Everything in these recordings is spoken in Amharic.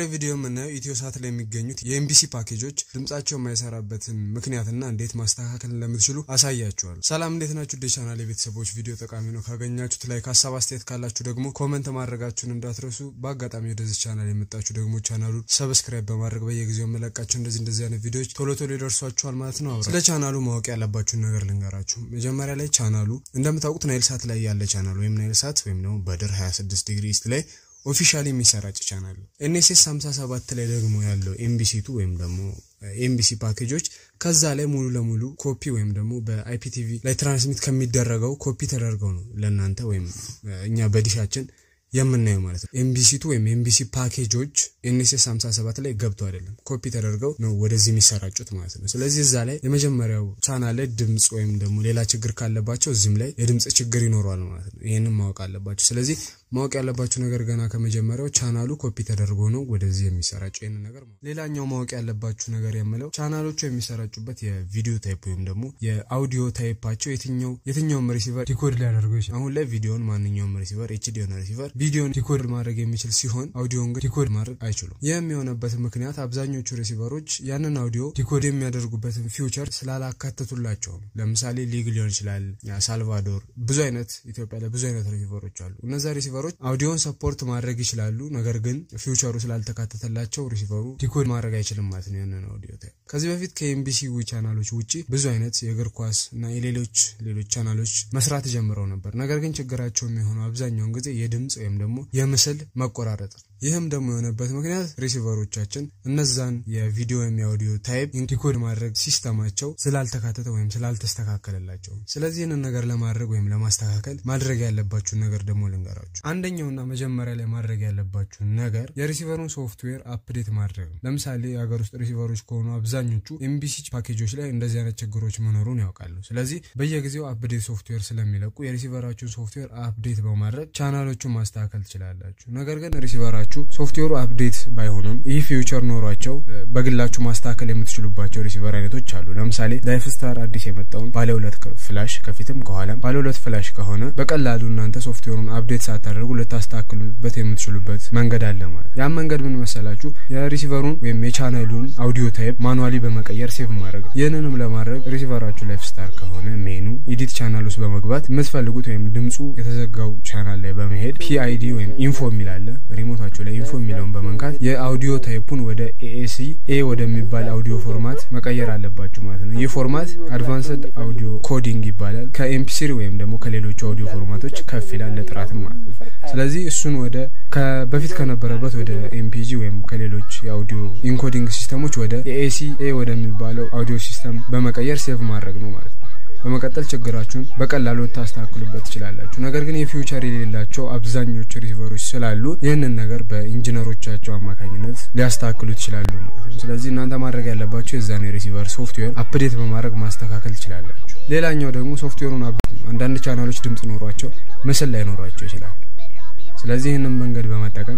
በዛሬው ቪዲዮ የምናየው ኢትዮ ሳት ላይ የሚገኙት የኤምቢሲ ፓኬጆች ድምጻቸው የማይሰራበትን ምክንያትና እንዴት ማስተካከል እንደምትችሉ አሳያችኋል። ሰላም እንዴት ናችሁ? ደ ቻናል የቤተሰቦች ቪዲዮ ጠቃሚ ነው ካገኛችሁት ላይ ከሀሳብ አስተያየት ካላችሁ ደግሞ ኮመንት ማድረጋችሁን እንዳትረሱ። በአጋጣሚ ወደዚህ ቻናል የመጣችሁ ደግሞ ቻናሉን ሰብስክራይብ በማድረግ በየጊዜው የምለቃቸው እንደዚህ እንደዚህ አይነት ቪዲዮዎች ቶሎ ቶሎ ይደርሷችኋል ማለት ነው። ስለ ቻናሉ ማወቅ ያለባችሁን ነገር ልንገራችሁ። መጀመሪያ ላይ ቻናሉ እንደምታውቁት ናይል ሳት ላይ ያለ ቻናል ወይም ናይል ሳት ወይም ደግሞ በድር 26 ዲግሪ ኢስት ላይ ኦፊሻሊ የሚሰራጭ ቻናል ነው። ኤንኤስኤስ 57 ላይ ደግሞ ያለው ኤምቢሲቱ ወይም ደግሞ ኤምቢሲ ፓኬጆች ከዛ ላይ ሙሉ ለሙሉ ኮፒ ወይም ደግሞ በአይፒቲቪ ላይ ትራንስሚት ከሚደረገው ኮፒ ተደርገው ነው ለእናንተ ወይም እኛ በዲሻችን የምናየው ማለት ነው። ኤምቢሲቱ ወይም ኤምቢሲ ፓኬጆች ኤንኤስኤስ 57 ላይ ገብተው አይደለም ኮፒ ተደርገው ነው ወደዚህ የሚሰራጩት ማለት ነው። ስለዚህ እዛ ላይ የመጀመሪያው ቻናል ላይ ድምፅ ወይም ደግሞ ሌላ ችግር ካለባቸው እዚህም ላይ የድምፅ ችግር ይኖረዋል ማለት ነው። ይህንም ማወቅ አለባቸው። ስለዚህ ማወቅ ያለባቸው ነገር ገና ከመጀመሪያው ቻናሉ ኮፒ ተደርጎ ነው ወደዚህ የሚሰራጨው ይህንን ነገር። ሌላኛው ማወቅ ያለባችሁ ነገር የምለው ቻናሎቹ የሚሰራጩበት የቪዲዮ ታይፕ ወይም ደግሞ የአውዲዮ ታይፓቸው የትኛው የትኛውም ሪሲቨር ዲኮድ ሊያደርገው ይችላል። አሁን ላይ ቪዲዮን ማንኛውም ሪሲቨር ኤችዲ የሆነ ሪሲቨር ቪዲዮን ዲኮድ ማድረግ የሚችል ሲሆን አውዲዮን ግን ዲኮድ ማድረግ አይችሉም። ይህ የሚሆነበት ምክንያት አብዛኞቹ ሪሲቨሮች ያንን አውዲዮ ዲኮድ የሚያደርጉበትን ፊውቸር ስላላካተቱላቸው ነው። ለምሳሌ ሊግ ሊሆን ይችላል፣ ሳልቫዶር፣ ብዙ አይነት ኢትዮጵያ ላይ ብዙ አይነት ሪሲቨሮች አሉ። እነዛ ሪሲቨሮች አውዲዮን ሰፖርት ማድረግ ይችላሉ። ነገር ግን ፊውቸሩ ስላልተካተተላቸው ሪሲቨሩ ዲኮድ ማድረግ አይችልም ማለት ነው ያንን አውዲዮ ታይፕ። ከዚህ በፊት ከኤምቢሲ ቻናሎች ውጭ ብዙ አይነት የእግር ኳስ እና የሌሎች ሌሎች ቻናሎች መስራት ጀምረው ነበር። ነገር ግን ችግራቸው የሚሆነው አብዛኛውን ጊዜ የድምፅ ወይም ደግሞ የምስል መቆራረጥ ነው። ይህም ደግሞ የሆነበት ምክንያት ሪሲቨሮቻችን እነዛን የቪዲዮ ወይም የአውዲዮ ታይፕ ዲኮድ ማድረግ ሲስተማቸው ስላልተካተተ ወይም ስላልተስተካከለላቸው። ስለዚህ ይህንን ነገር ለማድረግ ወይም ለማስተካከል ማድረግ ያለባችሁን ነገር ደግሞ ልንገራችሁ። አንደኛውና መጀመሪያ ላይ ማድረግ ያለባችሁን ነገር የሪሲቨሩን ሶፍትዌር አፕዴት ማድረግ ነው። ለምሳሌ የሀገር ውስጥ ሪሲቨሮች ከሆኑ አብዛኞቹ ኤምቢሲ ፓኬጆች ላይ እንደዚህ አይነት ችግሮች መኖሩን ያውቃሉ። ስለዚህ በየጊዜው አፕዴት ሶፍትዌር ስለሚለቁ የሪሲቨራችሁን ሶፍትዌር አፕዴት በማድረግ ቻናሎቹን ማስተካከል ትችላላችሁ። ነገር ግን ሪሲቨራችሁ ሶፍትዌሩ አፕዴት ባይሆንም ይህ ፊውቸር ኖሯቸው በግላችሁ ማስተካከል የምትችሉባቸው ሪሲቨር አይነቶች አሉ። ለምሳሌ ላይፍ ስታር አዲስ የመጣውን ባለ ሁለት ፍላሽ ከፊትም ከኋላም ባለ ሁለት ፍላሽ ከሆነ በቀላሉ እናንተ ሶፍትዌሩን አፕዴት ሳታደርጉ ልታስተካክሉበት የምትችሉበት መንገድ አለ ማለት። ያም መንገድ ምን መሰላችሁ? የሪሲቨሩን ወይም የቻናሉን አውዲዮ ታይፕ ማኑዋሊ በመቀየር ሴቭ ማድረግ። ይህንንም ለማድረግ ሪሲቨራችሁ ላይፍ ስታር ከሆነ ሜኑ ኢዲት ቻናል ውስጥ በመግባት የምትፈልጉት ወይም ድምፁ የተዘጋው ቻናል ላይ በመሄድ ፒአይዲ ወይም ኢንፎ የሚላለ ሪሞታችሁ ላይ ኢንፎ የሚለውን በመንካት የአውዲዮ ታይፑን ወደ ኤኤሲ ኤ ወደሚባል አውዲዮ ፎርማት መቀየር አለባችሁ ማለት ነው። ይህ ፎርማት አድቫንስድ አውዲዮ ኮዲንግ ይባላል። ከኤምፒስሪ ወይም ደግሞ ከሌሎቹ አውዲዮ ፎርማቶች ከፍ ይላል ለጥራትም ማለት ነው። ስለዚህ እሱን ወደ በፊት ከነበረበት ወደ ኤምፒጂ ወይም ከሌሎች የአውዲዮ ኢንኮዲንግ ሲስተሞች ወደ ኤኤሲ ኤ ወደሚባለው አውዲዮ ሲስተም በመቀየር ሴቭ ማድረግ ነው ማለት ነው። በመቀጠል ችግራችሁን በቀላሉ ልታስተካክሉበት ትችላላችሁ። ነገር ግን የፊውቸር የሌላቸው አብዛኞቹ ሪሲቨሮች ስላሉ ይህንን ነገር በኢንጂነሮቻቸው አማካኝነት ሊያስተካክሉ ይችላሉ ማለት ነው። ስለዚህ እናንተ ማድረግ ያለባቸው የዛን የሪሲቨር ሶፍትዌር አፕዴት በማድረግ ማስተካከል ትችላላችሁ። ሌላኛው ደግሞ ሶፍትዌሩን አንዳንድ ቻናሎች ድምጽ ኖሯቸው ምስል ላይ ኖሯቸው ይችላል። ስለዚህ ይህንን መንገድ በመጠቀም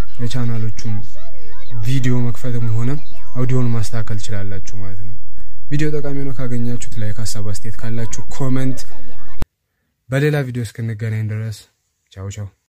የቻናሎቹን ቪዲዮ መክፈትም ሆነ አውዲዮን ማስተካከል ትችላላችሁ ማለት ነው። ቪዲዮ ጠቃሚ ሆኖ ካገኛችሁት ላይ ሀሳብ አስተያየት ካላችሁ ኮመንት። በሌላ ቪዲዮ እስክንገናኝ ድረስ ቻው ቻው።